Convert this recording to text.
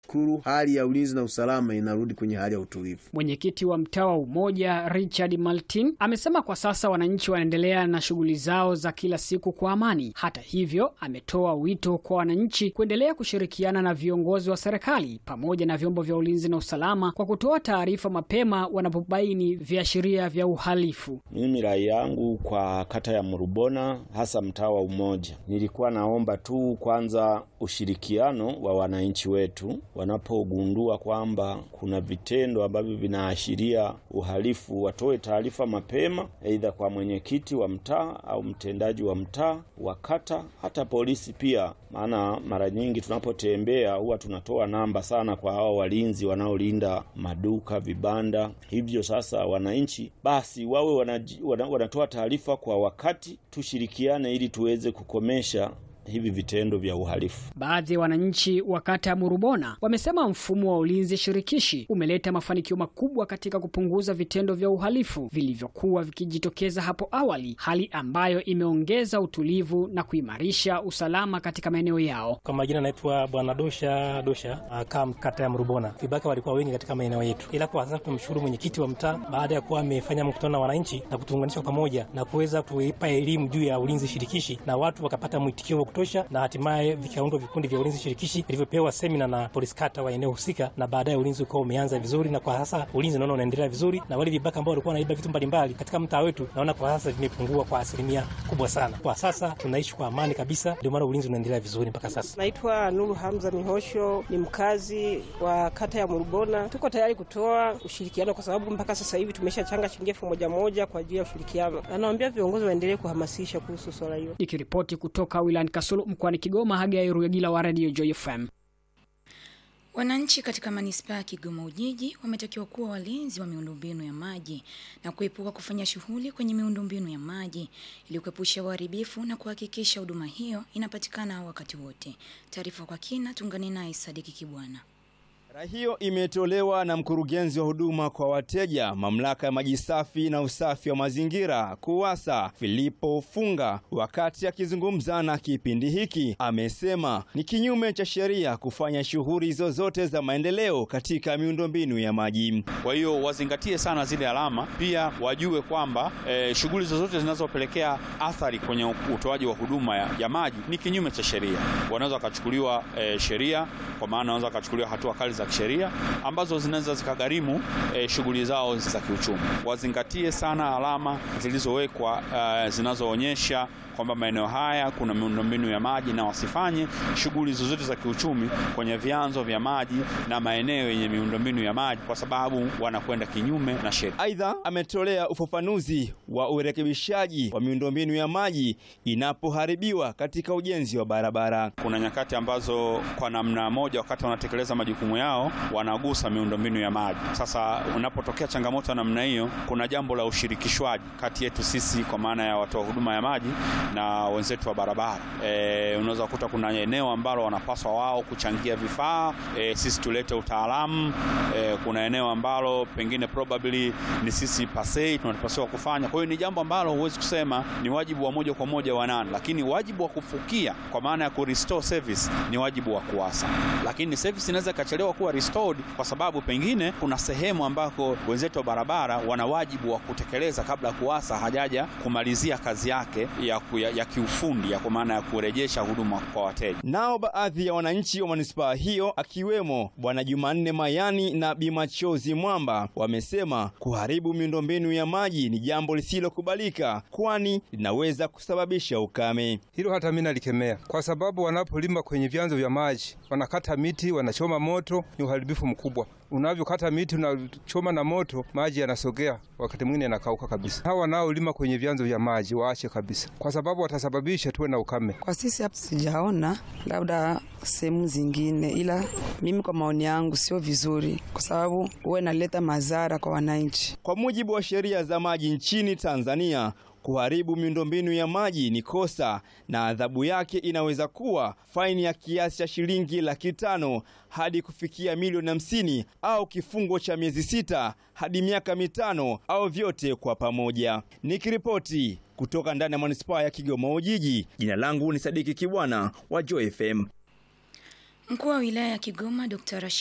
Shukuru, hali ya ulinzi na usalama inarudi kwenye hali ya utulivu. Mwenyekiti wa mtaa wa Umoja Richard Martin amesema kwa sasa wananchi wanaendelea na shughuli zao za kila siku kwa amani. Hata hivyo, ametoa wito kwa wananchi kuendelea kushirikiana na viongozi wa serikali pamoja na vyombo vya ulinzi na usalama kwa kutoa taarifa mapema wanapobaini viashiria vya uhalifu. Mimi rai yangu kwa kata ya Murubona, hasa mtaa wa Umoja, nilikuwa naomba tu kwanza ushirikiano wa wananchi wetu wanapogundua kwamba kuna vitendo ambavyo vinaashiria uhalifu, watoe taarifa mapema, aidha kwa mwenyekiti wa mtaa au mtendaji wa mtaa wa kata, hata polisi pia. Maana mara nyingi tunapotembea huwa tunatoa namba sana kwa hao walinzi wanaolinda maduka, vibanda. Hivyo sasa, wananchi basi wawe wanaji, wana, wanatoa taarifa kwa wakati, tushirikiane ili tuweze kukomesha hivi vitendo vya uhalifu. Baadhi ya wananchi wa kata ya Murubona wamesema mfumo wa ulinzi shirikishi umeleta mafanikio makubwa katika kupunguza vitendo vya uhalifu vilivyokuwa vikijitokeza hapo awali, hali ambayo imeongeza utulivu na kuimarisha usalama katika maeneo yao. Kwa majina naitwa Bwana Dosha Dosha, kam kata ya Murubona. Vibaka walikuwa wengi katika maeneo yetu, ila kwa sasa tumshukuru mwenyekiti wa mtaa baada ya kuwa amefanya mkutano na wananchi na kutuunganisha pamoja na kuweza kuipa elimu juu ya ulinzi shirikishi, na watu wakapata mwitikio kutosha na hatimaye vikaundwa vikundi vya ulinzi shirikishi vilivyopewa semina na polisi kata wa eneo husika, na baadaye ulinzi ukawa umeanza vizuri, na kwa sasa ulinzi naona unaendelea vizuri, na wale vibaka ambao walikuwa wanaiba vitu mbalimbali katika mtaa wetu naona kwa sasa vimepungua kwa asilimia kubwa sana. Kwa sasa tunaishi kwa amani kabisa, ndio maana ulinzi unaendelea vizuri mpaka sasa. Naitwa Nuru Hamza Mihosho, ni mkazi wa kata ya Murubona. Tuko tayari kutoa ushirikiano kwa sababu mpaka sasa hivi tumeshachanga shilingi elfu moja moja kwa ajili ya ushirikiano. Anawaambia viongozi waendelee kuhamasisha kuhusu swala hilo. Nikiripoti kutoka wilayani Kasulu mkoani Kigoma, Hagai Ruyagila wa Radio Joy FM. Wananchi katika manispaa ya Kigoma Ujiji wametakiwa kuwa walinzi wa miundombinu ya maji na kuepuka kufanya shughuli kwenye miundombinu ya maji ili kuepusha uharibifu na kuhakikisha huduma hiyo inapatikana wakati wote. Taarifa kwa kina, tungane naye Sadiki Kibwana. Rai hiyo imetolewa na mkurugenzi wa huduma kwa wateja mamlaka ya maji safi na usafi wa mazingira KUWASA Filipo Funga wakati akizungumza na kipindi hiki, amesema ni kinyume cha sheria kufanya shughuli zozote za maendeleo katika miundombinu ya maji. Kwa hiyo wazingatie sana zile alama, pia wajue kwamba e, shughuli zozote zinazopelekea athari kwenye utoaji wa huduma ya, ya maji ni kinyume cha sheria, wanaweza wakachukuliwa e, sheria, kwa maana wanaweza wakachukuliwa hatua kali za kisheria ambazo zinaweza zikagharimu e, shughuli zao za kiuchumi. Wazingatie sana alama zilizowekwa e, zinazoonyesha kwamba maeneo haya kuna miundombinu ya maji na wasifanye shughuli zozote za kiuchumi kwenye vyanzo vya maji na maeneo yenye miundombinu ya maji kwa sababu wanakwenda kinyume na sheria. Aidha, ametolea ufafanuzi wa urekebishaji wa miundombinu ya maji inapoharibiwa katika ujenzi wa barabara. Kuna nyakati ambazo kwa namna moja, wakati wanatekeleza majukumu yao, wanagusa miundombinu ya maji. Sasa unapotokea changamoto ya namna hiyo, kuna jambo la ushirikishwaji kati yetu sisi, kwa maana ya watoa huduma ya maji na wenzetu wa barabara. E, unaweza kukuta kuna eneo ambalo wanapaswa wao kuchangia vifaa e, sisi tulete utaalamu e, kuna eneo ambalo pengine probably ni sisi pasei tunapaswa kufanya. Kwa hiyo ni jambo ambalo huwezi kusema ni wajibu wa moja kwa moja wa nani, lakini wajibu wa kufukia kwa maana ya ku restore service ni wajibu wa KUWASA, lakini service inaweza ikachelewa kuwa restored kwa sababu pengine kuna sehemu ambako wenzetu wa barabara wana wajibu wa kutekeleza kabla ya KUWASA hajaja kumalizia kazi yake ya, ku, ya, ya kiufundi ya kwa maana ya kurejesha huduma kwa wateja. Nao baadhi ya wananchi wa manispaa hiyo akiwemo Bwana Jumanne Mayani na Bimachozi Mwamba wamesema kuharibu miundombinu ya maji ni jambo lisilokubalika, kwani linaweza kusababisha ukame. Hilo hata mimi nalikemea, kwa sababu wanapolima kwenye vyanzo vya maji wanakata miti, wanachoma moto, ni uharibifu mkubwa. Unavyokata miti unachoma na moto, maji yanasogea, wakati mwingine yanakauka kabisa. Hawa wanaolima kwenye vyanzo vya maji waache kabisa, kwa sababu watasababisha tuwe na ukame. Kwa sisi hapa sijaona, labda sehemu zingine, ila mimi kwa maoni yangu sio vizuri, kwa sababu huwa inaleta madhara kwa wananchi. Kwa mujibu wa sheria za maji nchini Tanzania, kuharibu miundombinu ya maji ni kosa na adhabu yake inaweza kuwa faini ya kiasi cha shilingi laki tano hadi kufikia milioni hamsini au kifungo cha miezi sita hadi miaka mitano au vyote kwa pamoja. Nikiripoti kutoka ndani ya manispaa ya Kigoma Ujiji, jina langu ni Sadiki Kibwana wa Joy FM. Mkuu wa wilaya ya Kigoma Dr.